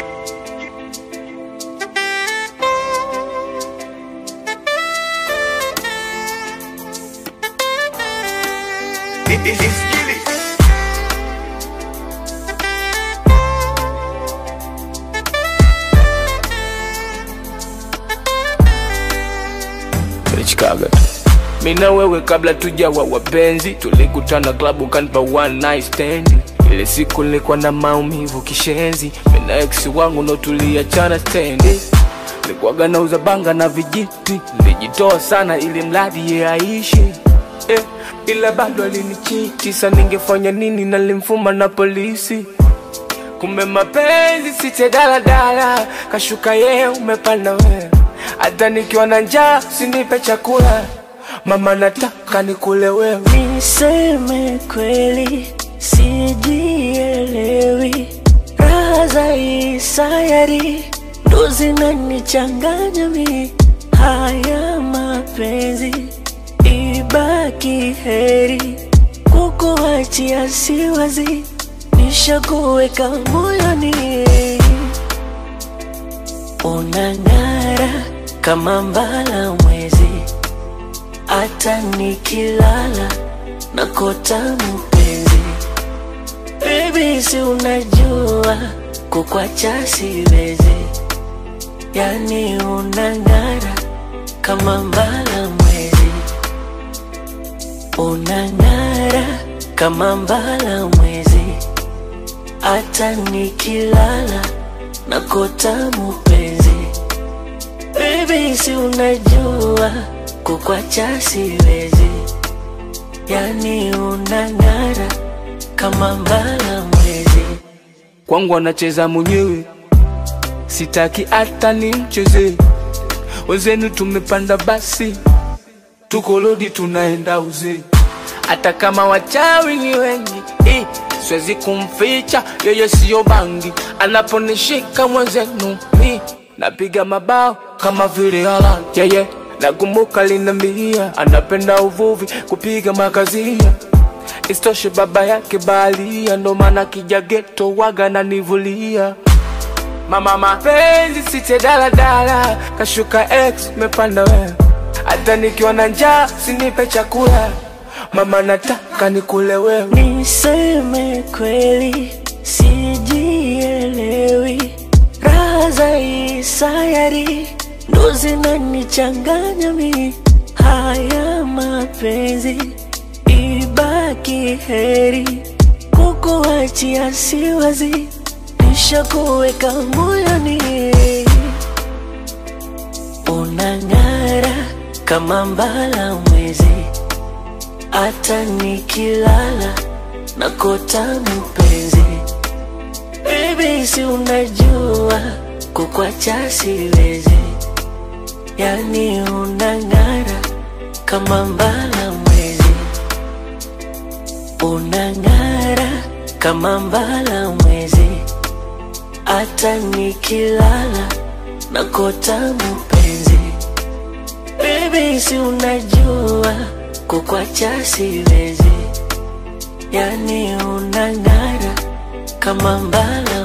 Chicago tu mina wewe kabla tujawa wapenzi tulikutana klabu kanipa one night stand ile siku nilikuwa na maumivu kishenzi mina ex wangu ndo tuliachana stendi nilikuwaga nauza banga na vijiti nilijitoa sana ili mradi ye aishi eh, ila bado alinichiti sa ningefanya nini nalimfuma na polisi kumbe mapenzi site daladala kashuka yeye umepanda wewe hata nikiwa na njaa sinipe chakula mama nataka nikule wewe Niseme kweli, sijielewi. Raha za hii sayari ndo zinanichanganya mi. Haya mapenzi ibaki heri, kukuachia siwazi, nishakuweka moyoni. Unang'ara kama mbala mwezi hata nikilala nakota mpenzi. Baby, si unajua kukwacha siwezi, yani unang'ara kama mbala mwezi, unang'ara kama mbala mwezi, hata nikilala nakota mpenzi. Baby, si unajua kukwacha siwezi, yani unang'ara kama mbala mwezi. kwangu anacheza mwenyewe sitaki hata ni mcheze wenzenu tumepanda basi tuko lodi tunaenda uzee hata kama wachawi ni wengi eh, siwezi kumficha yeye siyo bangi anaponishika mwenzenu eh, napiga mabao kama vile Haaland yeye nakumbuka linambia anapenda uvuvi kupiga makazia Isitoshe baba yake baharia, ndo maana kija geto waga nanivulia. Mama mapenzi site daladala, kashuka ex mepanda wewe, hata nikiwa na njaa sinipe chakula, mama nataka nikule wewe. Niseme kweli, sijielewi. Raha za hii sayari ndo zinanichanganya mi. Haya mapenzi ibaki heri, kukuachia siwazi, nishakuweka moyoni. Unang'ara kama mbala mwezi, hata nikilala nakota mpenzi. Baby, si unajua kukwacha siwezi, yani unang'ara kama mbala mwezi, unang'ara kama mbala mwezi, hata nikilala nakota mpenzi. Baby, si unajua kukwacha siwezi, yani unang'ara kama mbala